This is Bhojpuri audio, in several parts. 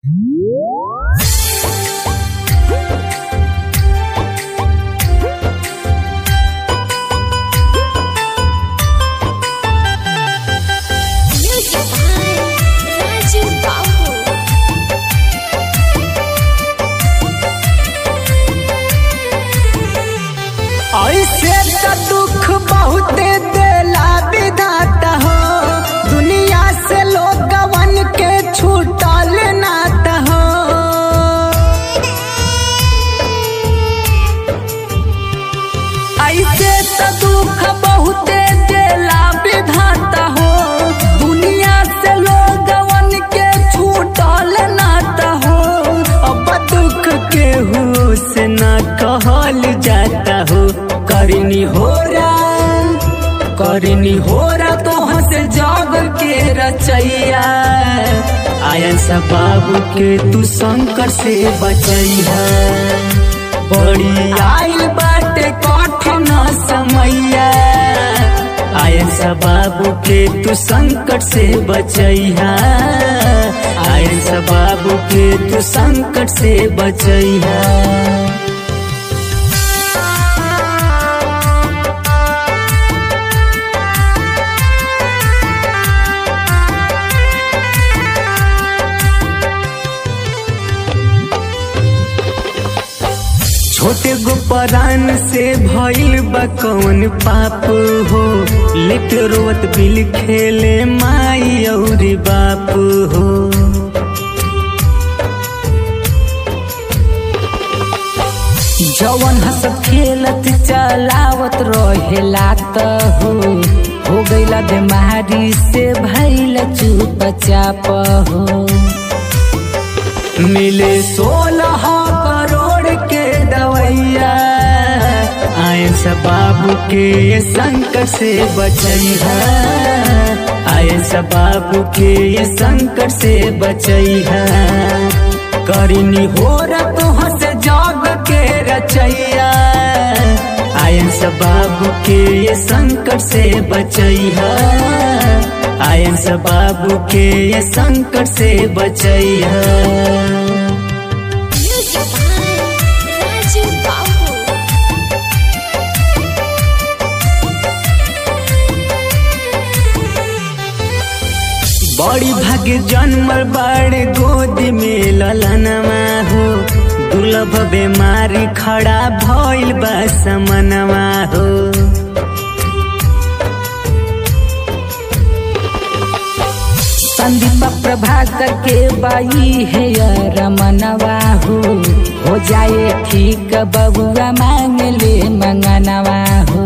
करनी होरा करनी होरा तो हंस जग के रचैया आयन सा बाबू के तू संकट से बचैया बड़ी आइल बाटे कठिन समैया आयन सा बाबू के तू संकट से बचैया आयन सा बाबू के तू संकट से बचैया छोटे गो परान से भइल बा कौन पाप हो लेट रोवत बिल खेले माई और बाप हो जवन हंसत खेलत चलावत रहेला त हो हो गईला बीमारी से भइल चुप चाप हो मिले सोलह करोड़ के दवैया आए सब बाबू के संकट से बचैया आए सब बाबू के संकट से बचैया करनी हो तो हंस जग के रचैया आयन सब बाबू के संकट से बचैया आयन सब बाबू के संकट से बचैया Music by Raju Babu. बड़ी भाग्य जन्मल बड़े गोद में ललनमा हो दुर्लभ बीमारी खड़ा भइल बा समनवा हो संदीप प्रभाकर के बाई है रमनवा हो हो जाए ठीक बबुआ मांग ले मंगनवा हो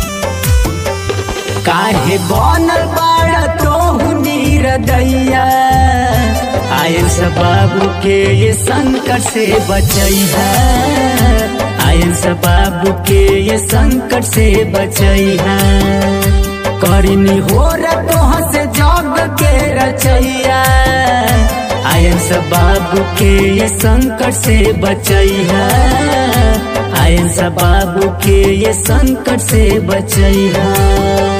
काहे बनल बाड़ा तोहू दैया आयल सब बाबू के ये संकट से बचैया आयल सब बाबू के ये संकट से बचैया करनी हो तो हंस जग के रचैया आयल सब बाबू के ये संकट से बचैया आयल सब बाबू के ये संकट से बचैया